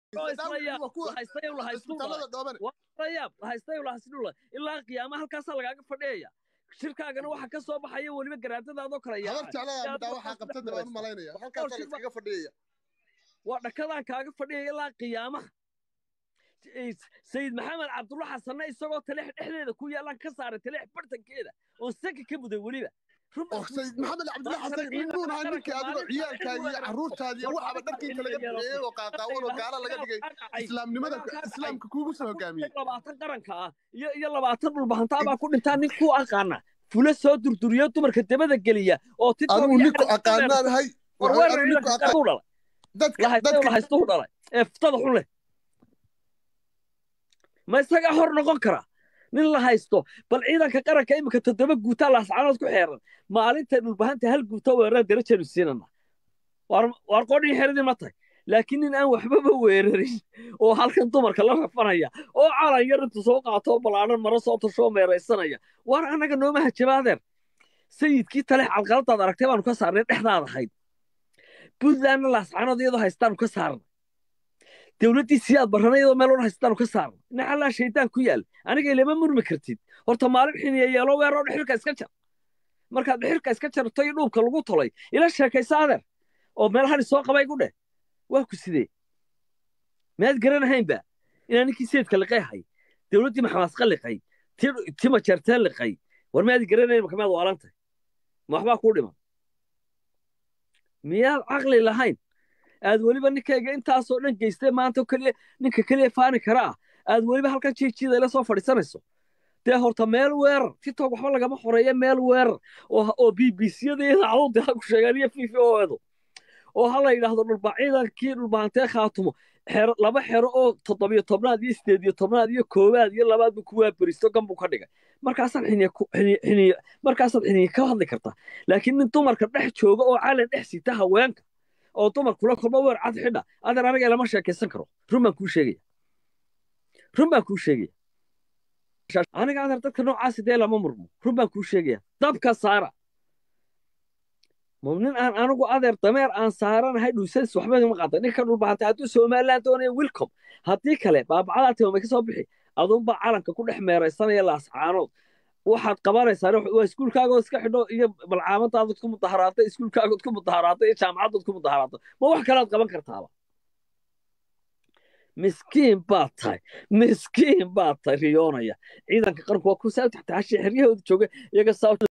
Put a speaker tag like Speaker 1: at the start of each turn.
Speaker 1: ilaa qiyaama halkaasaa lagaaga fadhiyaya shirkaagana waxa ka soo baxaya weliba garaadadaadoo kale
Speaker 2: habar jeclada midhaa waxaa qabtada baan u malaynaya halkaasaa la iskaga fadhiyaya
Speaker 1: waa dhakadaan kaaga fadhiyaya ilaa qiyaamaha sayid maxamed cabdulla xasanna isagoo taleex dhexdeeda ku yaalaan ka saaray taleex bartankeeda oon saka ka muday weliba
Speaker 2: sayid maxamed cabdulla xasan ninbuun ahaa ninkii adigoo ciyaalkaagi iyo carruurtaadi iyo waxaaba dharkii kalaga buxeeyey oo qaaqaawan oo gaala laga dhigay islaamnimada islaamka kuugu soo hogaamiyey
Speaker 1: labaatan qaranka ah iyo iyo labaatan dhulbahantaa baa ku dhintaa nin ku aqaana fula soo durduriyo dumarka dabada geliya oo
Speaker 2: adigu ninku aqaanaanahay
Speaker 1: lahaysto u dhalay ee ftada xun leh ma isagaa hor noqon kara nin la haysto bal ciidanka qaranka iminka toddoba guutaa laascaanood ku xeeran maalintay dhulbahanta hal guuta weerara darajanu siinana waar qodhin xeradii ma tahay laakiin nin aan waxbaba weerarin oo halkan dumarka la rafanaya oo calan yar intu soo qaato ballaaran maro soo tashoo meeraysanaya waar annaga nooma hajabaadeer sayidkii tale calqaladaad aragtay baanu ka saarnay dhexdaad ahayd puntlandna laascaanood iyadoo haystaanu ka saarnay dowladdii siyaad barrana iyadoo meel odhan haystaanu ka saarnay naxallaa shaydaan ku yaal aniga ilama murmi kartid horta maalin xiniya yeelo weeroo dhexirka iska jar markaad dhexirka iska jarto iyo dhuubka lagu tolay ila sheekaysa adeer oo meelahani soo qabay gu dheh waa ku sidee miyaad garanahaynba inaa ninkii sayidka liqay ahay dowladdii maxamaasqa liqay tima jeerteen liqay war miyaad garanayn marka miyaad waalantahay ma waxbaa kuu dhiman miyaad caqli lahayn aad weliba ninkayga intaasoo dhan geystay maanta keliya ninka keliya faani kara ah aad weliba halkan jiijiida ila soo fadhiisanayso dee horta meel weerar tiktok waxba lagama xoreeya meel weerar oo b b c-yada iyo idaacadu ha ku sheegaan iyo v v o edu oo ha la yidhaahdo dhulba ciidankii dhulbahantee khaatumo xero laba xero oo toddobiyo tobnaad iyo sideed iyo tobnaad iyo koowaad iyo labaadbu kuwaa beristo gan buu ka dhigay markaasaad xiniya xiniya markaasaad xiniya ka hadli kartaa laakiin nin dumarka dhex jooga oo calan dhex sita haweenka oo dumarkula kolba weer cad xidha adeer aniga lama sheekaysan karo run baan kuu sheegaya run baan kuu sheegaya aniga adeer dadka noocaasi dee lama murmo run baan kuu sheegaya dabka saara nin aan anigu adeer dameer aan saaranahay dhuusadis waxba ma qaata ninka dhulbahantay hadduu somaliland doonaya wilcom haddii kale baabacada timamay ka soo bixi adunbaa calanka ku dhex meeraysanaya laascaanood waxaad qabanaysaa waa iskuulkaagood iska xidho iyo balcaamadaadod ku mudaharaatay iskuulkaagood ku mudaharaatay iyo jaamacadood ku mudaharaatay ma wax kalead qaban kartaaba miskiin baad tahay miskiin baad tahay riyoonaya ciidanka qaranku waa ku saa taxtaashay xeryahooda jooga iyaga saa